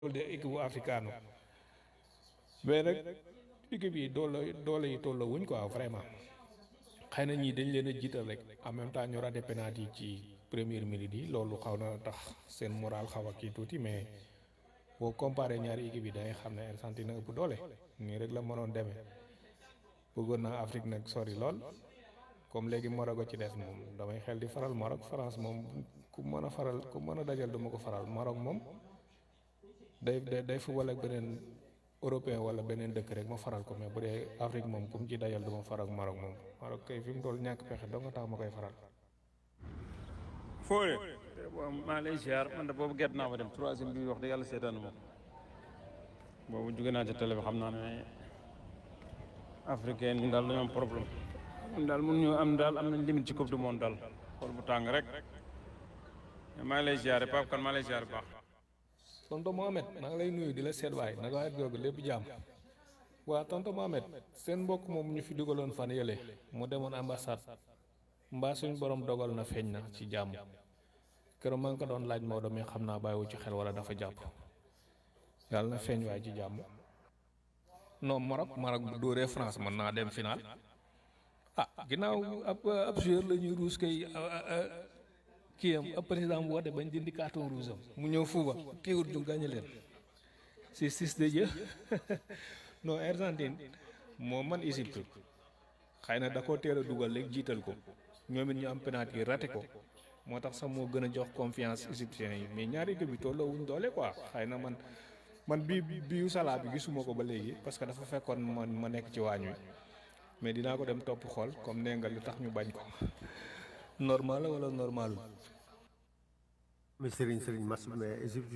loolu de équipe bu africaine mais nag équipe yi doole doole yi tolloo wuñ quoi vraiment xëy na ñii dañ leen a jiital rek en même temps ñu raté penalty yi ci première minute yi loolu xaw na tax seen moral xaw a kii tuuti mais boo comparé ñaari équipe yi da ngay xam ne Argentine ëpp doole nii rek la mënoon demee bëggoon naa Afrique nag sori lool comme léegi Maroc a ci des moom damay xel di faral Maroc France moom ku mën a faral ku mën a dajal duma ko faral Maroc moom day day day football ak beneen européen wala beneen dëkk rek ma faral ko mais bu dee Afrique moom ku mu ci dajal duma faral Maroc moom Maroc kay fi mu toll ñàkk pexe doo nga tax ma koy faral. Fodé maa lay ziar man de boobu gerte naa ma dem troisième bi wax dëgg yàlla seetaanu ma boobu jóge naa ci télé bi xam naa ne africain yi daal dañoo am problème ñun daal mun ñu am daal am nañ limite ci coupe du monde daal xool bu tàng rek maa ngi lay ziare Pape kan maa lay ziare bu baax. tonton Mohamed maa ngi lay nuyu di la seet waay naka waay googu lépp jàmm waa tonton Mohamed seen mbokk moom ñu fi dugaloon fan yële mu demoon ambassade mbaa suñ borom dogal na feeñ na ci jàmm keroog maa ngi ko doon laaj Maodo mais xam naa bàyyiwu ci xel wala dafa jàpp yàlla na feeñ waay ci jàmm non Maroc Maroc bu dóoree France mën naa dem final ah ginnaaw ab ab joueur la ñuy ruus kay kii am ab président bu woote bañ dindi carton rouge am mu ñëw fuuba teewut ñu gàñe leen si six de jeu non Argentine moo man Égypte xëy na da koo teel a dugal léegi jiital ko ñoom it ñu am penalty yi raté ko moo tax sax moo gën a jox confiance égyptiens yi mais ñaari équipe bi tolloo wuñ doole quoi xëy na man man bii biu Salah bi gisuma ko ba léegi parce que dafa fekkoon man ma nekk ci waañ wi mais dinaa ko dem topp xool comme nee nga lu tax ñu bañ ko normal la wala normalul mais Serigne Serigne match bi mais Égypte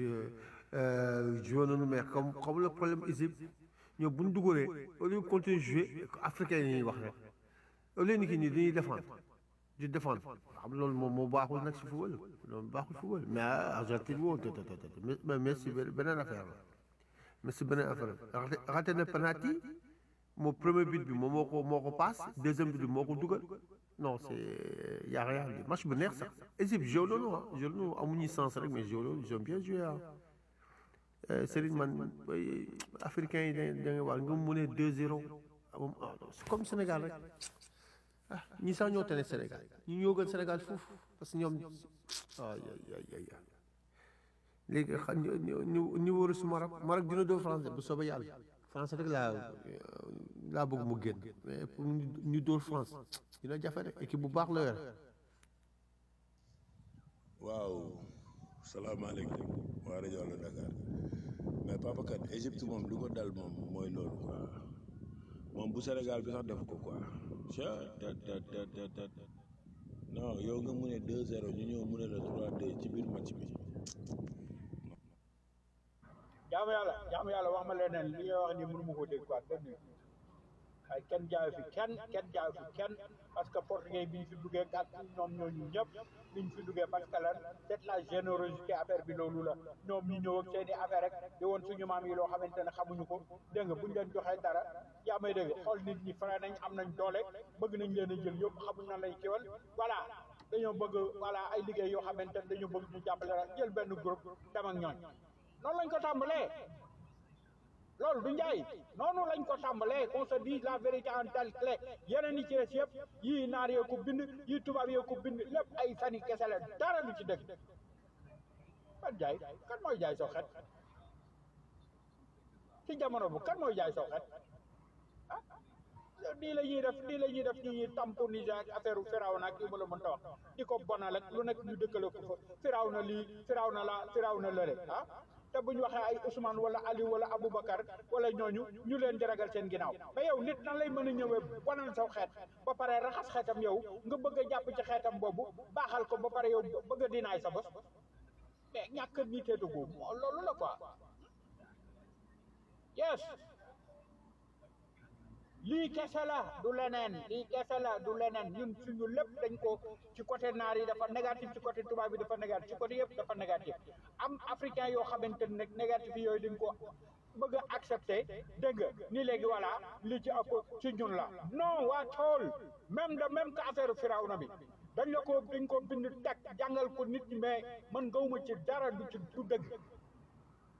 joué nañu mais comme comme le problème Égypte ñoom bu ñu dugalee au lieu continuer jouer africain yi ñuy wax rek au lieu ni ki nii dañuy défendre di défendre xam loolu moom moo baaxul nag si football loolu baaxul football mais Argentine woon te te te mais Messi beneen affaire la Messi beneen affaire la raté na penalty moo premier but bi moom moo ko moo ko passe deuxième but bi moo ko dugal non c'est y a rien de match bu neex sax Égypte joué loolu ah joué loolu amuñu sens rek mais joué loolu ils ont bien joué ah Serigne man africain yi da da nga war nga mu ne 2-0 moom c'est comme Sénégal rek ah ñi sax ñoo tane Sénégal ñu ñoo gën Sénégal foofu parce que ñoom ay ay ay ay léegi xam ñu ñu ñu wëru si Maroc Maroc dina doo français bu soobee yàlla français rek laa laa bëgg mu génn mais pour ñu dóor France dina jafe rek équipe bu baax la yore. waaw salaamaaleykum waa rajo Allo Dakar mais Papa Kane Égypte moom lu ko dal moom mooy loolu quoi moom bu Sénégal bi sax def ko quoi non yow nga mu ne 2-0 ñu ñëw mu ne la 3-2 ci biir match bi. jaamu yàlla jaamu yàlla wax ma leneen li nga wax ni mënu ma ko dégg quoi benn ay kenn jaayu fi kenn kenn jaayu fi kenn parce que portugais bi ñu fi duggee kat ñoom ñooñu ñëpp li ñu fi duggee parce que lan c'est la générosité affaire bi loolu la ñoom ñu ñëw ak seen i affaire rek di woon suñu maam yi loo xamante ne xamuñu ko dégg nga buñ leen joxee dara yaa may dégg xool nit ñi fare nañ am nañ doole bëgg nañ leen a jël yëpp xamuñ na lay kiwal voilà dañoo bëgg voilà ay liggéey yoo xamante ne dañoo bëgg ñu jàppale rek jël benn groupe dem ak ñooñ noonu lañ ko tàmbalee loolu du njaay noonu lañ ko tàmbalee qu'on se dise la vérité en telle clé yeneen yi ci des yëpp yii naar yee ko bind yii tubaab yee ko bind lépp ay fani kese la dara du ci dëgg kan jaay kan mooy jaay soo xet ci jamono bu kan mooy jaay soo xet ah nii la ñuy def nii la ñuy def ñu ñuy tamponiser ak affaire firaw na ak yu ma la mënta wax di ko bonal ak lu nekk ñu dëkkale ko fa firaw na lii firaw na la firaw na lële ah te bu ñu waxee ay Ousmane wala Aliou wala Aboubacar wala ñooñu ñu leen di ragal seen ginnaaw mais yow nit nan lay mën a ñëwee bonal saw xeet ba pare raxas xeetam yow nga bëgg a jàpp ci xeetam boobu baaxal ko ba pare yow bëgg a dinaay sa bos mais ñàkk niteetu googu loolu la quoi yes lii kese la du leneen lii kese la du leneen ñun suñu lépp dañ ko ci côté naar yi dafa négatif ci côté tubaab yi dafa négatif ci côté yëpp dafa négatif am africain yoo xamante ne négatif yooyu dañ ko bëgg a accepté dégg nga ni léegi voilà li ci ëpp ci ñun la non waa tool même de même que affaire Firawna bi dañ la ko dañ ko bind teg jàngal ko nit ñi mais man gawma ci dara du ci du dëgg